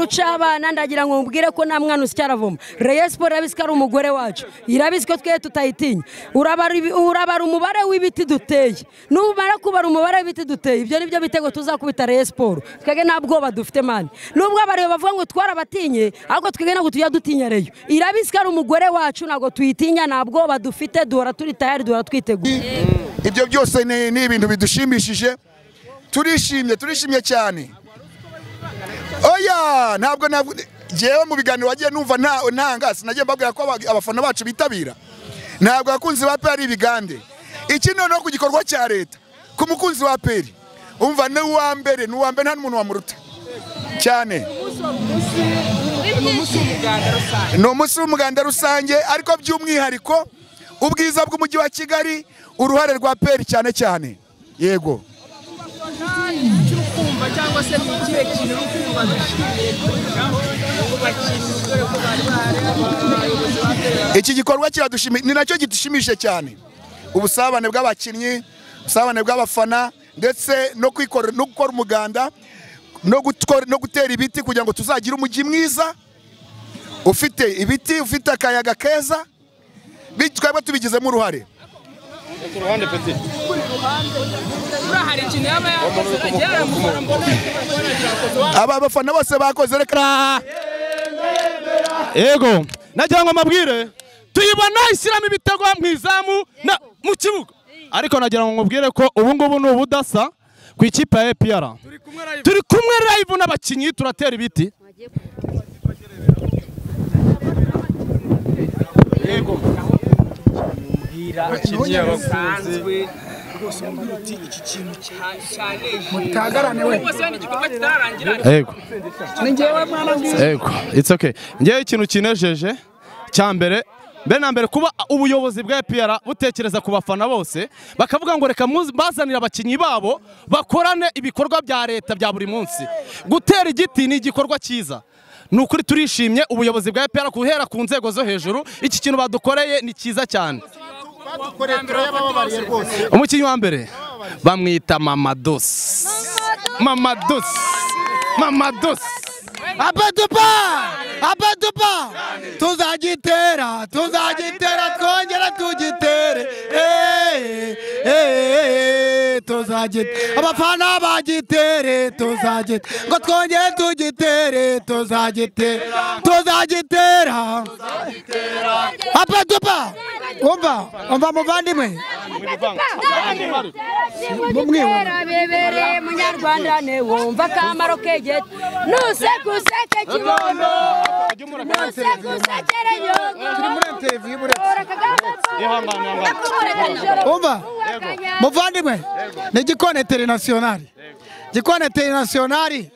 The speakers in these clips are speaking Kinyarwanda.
cy'abana ndagira ngo mubwire ko nta mwana usicaravoma reye siporo irabizi ko ari umugore wacu irabizi ko twe tutayitinya urabara umubare w'ibiti duteye numara kubara umubare w'ibiti duteye ibyo ni byo bitego tuzakubita reye siporo twebwe nta bwoba dufite mani nubwo abareba bavuga ngo twarabatinye ariko twebwe ntabwo tujya dutinya reyo irabizi ko ari umugore wacu ntabwo tuyitinya nta bwoba dufite duhora turi tayari duhora twiteguye ibyo byose ni ibintu bidushimishije turishimye turishimye cyane oya ntabwo ntabwo ngewe mu biganiro wagiye numva ntanga sinagiye mbabwira ko abafana bacu bitabira ntabwo abakunzi ba peri ari ibigande iki noneho ku gikorwa cya leta ku mukunzi wa peri umva ni uwa mbere ni uwa mbere nta n'umuntu wamuruta cyane ni umunsi w'umuganda rusange ariko by'umwihariko ubwiza bw'umujyi wa kigali uruhare rwa peri cyane cyane yego iki gikorwa kiradushimishije ni nacyo gidushimishije cyane ubusabane bw'abakinnyi ubusabane bw'abafana ndetse no gukora umuganda no gutera ibiti kugira ngo tuzagire umujyi mwiza ufite ibiti ufite akayaga keza twebwe tubigizemo uruhare aba bafana bose bakoze reka yego nagira ngo amabwire tuyibona ishyiramo ibitego mu izamu mu kibuga ariko nagira ngo mubwire ko ubu ngubu ni ubudasa ku ikipe ya epr turi kumwe rayivu n'abakinnyi turatera ibiti yego abakinnyi abakunzi rwose mubwira uti iki kintu cyanejeje rwose ni igikorwa kitararangira yego ni ngewe mwana ngiye yego it's okay ngewe ikintu kinejeje cya mbere mbere na mbere kuba ubuyobozi bwa EPR butekereza ku bafana bose bakavuga ngo reka bazanire abakinnyi babo bakorane ibikorwa bya leta bya buri munsi gutera igiti ni igikorwa cyiza ni ukuri turishimye ubuyobozi bwa EPR guhera ku nzego zo hejuru iki kintu badukoreye ni cyiza cyane umukinnyi wa mbere bamwita mamadosi mamadosi mamadosi abadupa abadupa tuzagitera tuzagitera twongera tugitere tuzagitera abafana bagitere tuzagitera ngo twongere tugitere tuzagitera tuzagitera abadupa umva umva muvandimwe bebereye munyarwanda ne wumva akamaro kegeta nusekuseke kibondo nusegusekere nyongo umva muvandimwe ni gikone terenasiyonari gikone terenasiyonari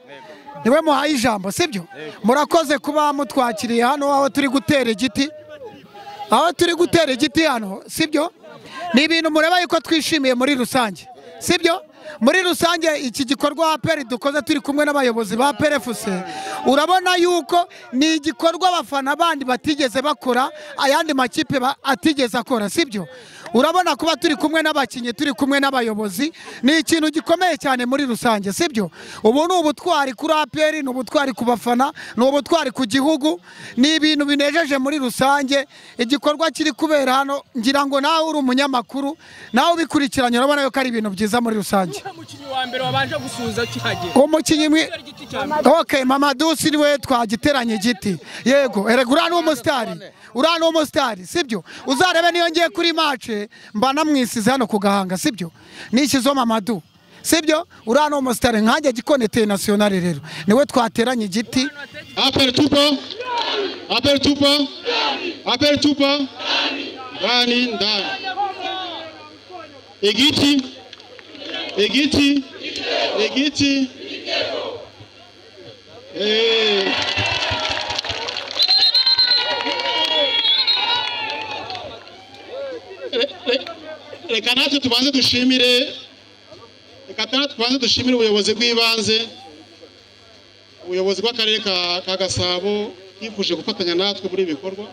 niwe muhaye ijambo sibyo murakoze kuba mutwakiriye hano aho turi gutera igiti aho turi gutera igiti hano sibyo ni ibintu mureba yuko twishimiye muri rusange sibyo muri rusange iki gikorwa peri dukoze turi kumwe n'abayobozi ba perefuse urabona yuko ni igikorwa abafana bandi batigeze bakora ayandi makipe atigeze akora sibyo urabona kuba turi kumwe n'abakinnyi turi kumwe n'abayobozi ni ikintu gikomeye cyane muri rusange sibyo ubu ni ubutwari kuri aperi ni ubutwari ku bafana ni ubutwari ku gihugu ni ibintu binejeje muri rusange igikorwa kiri kubera hano ngira ngo nawe uri umunyamakuru nawe ubikurikiranye urabona yuko ari ibintu byiza muri rusange umukinnyi wa mbere wabanje gusuhuza kihagera umukinnyi mwe ok mama dusi niwe twagiteranye igiti yego erega uriya ni umusitari uriya ni umusitari sibyo uzarebe niyo ngiye kuri mace mba namwisize hano ku gahanga sibyo nishyizeho mamadu sibyo uriya ni umusitari nkange gikone teye nasiyonari rero niwe twateranye igiti aperi tupo aperi tupo aperi tupo ndani ndani igiti igiti igiti eee reka natwe tubanze dushimire reka tubanze dushimire ubuyobozi bw'ibanze ubuyobozi bw'akarere ka gasabo bwifuje gufatanya natwe muri ibi bikorwa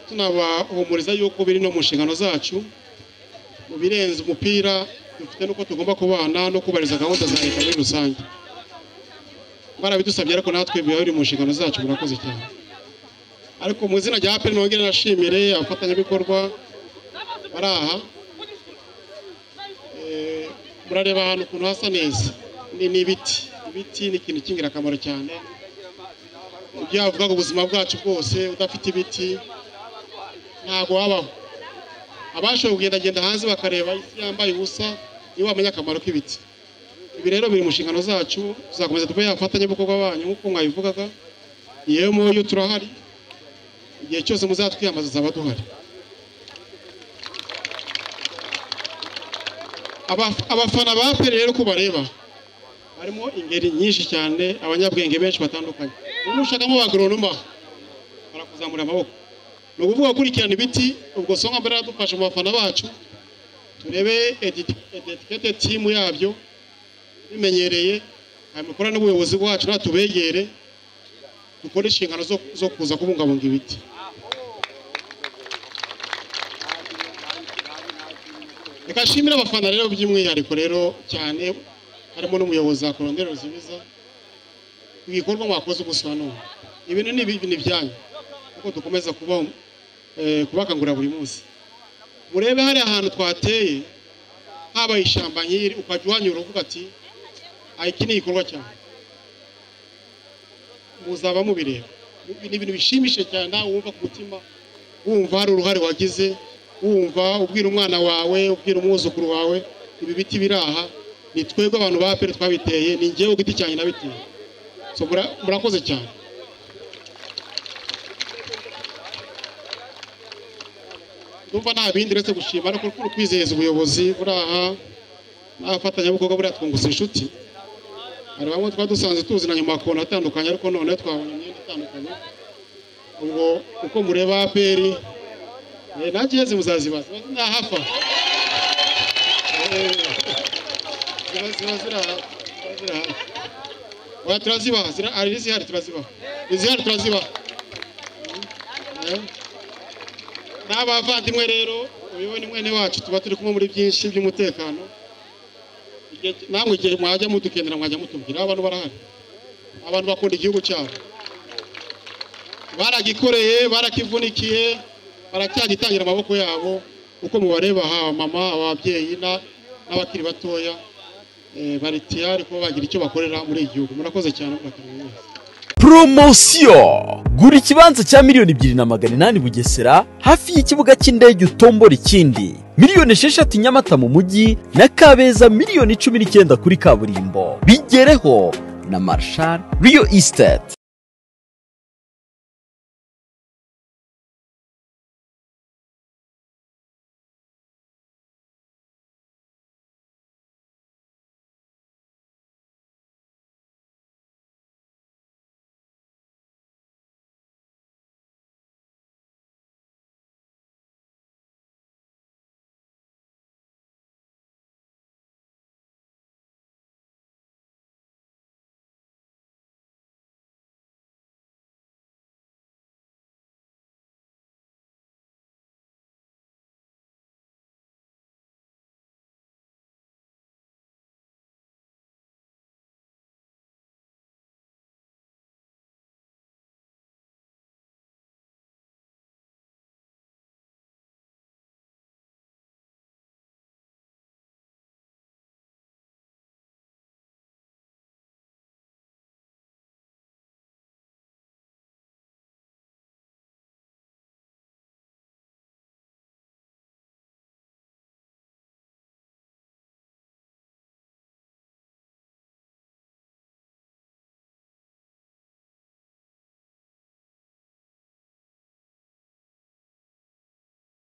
tunabahumuriza yuko biri no mu nshingano zacu mu birenze umupira dufite n'uko tugomba kubana no kubahiriza gahunda za leta muri rusange barabidusabye ariko natwe biba biri mu nshingano zacu murakoze cyane ariko mu izina rya aperi nongere nashimire abafatanyabikorwa bari aha Eh, murareba ahantu ukuntu hasa neza ni ni ibiti ibiti ni ikintu cy'ingirakamaro cyane ibyo yavuga ngo ubuzima bwacu bwose udafite ibiti ntabwo wabaho abashoboye kugendagenda hanze bakareba isi yambaye ubusa nibo bamenya akamaro k'ibiti ibi rero biri mu nshingano zacu tuzakomeza tube abafatanyabikorwa banyu nk'uko mwabivugaga yemwe yo turahari igihe cyose muzatwiyambaza tuzaba duhari Abaf- abafana ba peri rero uko bareba harimo ingeri nyinshi cyane abanyabwenge benshi batandukanye ubu ushakamo abagoronoma barakuzamura amaboko ni ukuvuga gukurikirana ibiti ubwo songa mbere yaradufashe mu bafana bacu turebe etikete timu yabyo bimenyereye hanyuma dukora n'ubuyobozi bwacu natubegere dukore inshingano zo, zo kuza kubungabunga ibiti reka nshimire abafana rero by'umwihariko rero cyane harimo n'umuyobozi wa korondero ruzibiza ibikorwa mwakoze ubusa none ibintu ni ibi- ni ibyanyu kuko dukomeza kuba eh, kubakangurira buri munsi murebe hari ahantu twateye haba ishyamba nk'iri ukajya uhanyura uvuga ati "Ah, iki ni igikorwa cyane muzaba mubireba Ibi ni ibintu bishimishije cyane nawe wumva ku mutima wumva hari uruhare wagize wumva ubwira umwana wawe ubwira umwuzukuru wawe ibi biti biri aha ni twebwe abantu ba peri twabiteye ni ngewe ku giti cyanjye nabiteye So, mura- murakoze cyane ndumva nta bindi uretse gushima ariko no kwizeza ubuyobozi buri aha n'abafatanyabikorwa buriya twungutse inshuti hari bamwe twari dusanzwe tuzi na nyuma amakona atandukanye ariko noneho twabonye imyenda itandukanye ubwo uko mureba aperi eh, nanjye iheze muzazibaza ntahafa ziba ziba ziri aha ziba ziri aha oya turazibaha zira- hari izihari turazibaha izihari turazibaha Eh. n'abavandimwe rero uyobowe ni mwene wacu tuba turi kumwe muri byinshi by'umutekano Igihe ki- namwe igihe mwajya mudukenera mwajya mutubwira abantu barahari abantu bakunda igihugu cyabo baragikoreye barakivunikiye baracyagitangira amaboko yabo uko mubareba haba mama ababyeyi na- n'abakiri batoya eh, bari tiyari kuba bagira icyo bakorera muri iki gihugu murakoze cyane murakoze poromosiyo gura ikibanza cya miliyoni ebyiri na magana inani bugesera hafi y'ikibuga cy'indege utombora ikindi miliyoni esheshatu nyamata mu mujyi na kabeza miliyoni cumi n'icyenda kuri kaburimbo bigereho na marshal riyo esiteti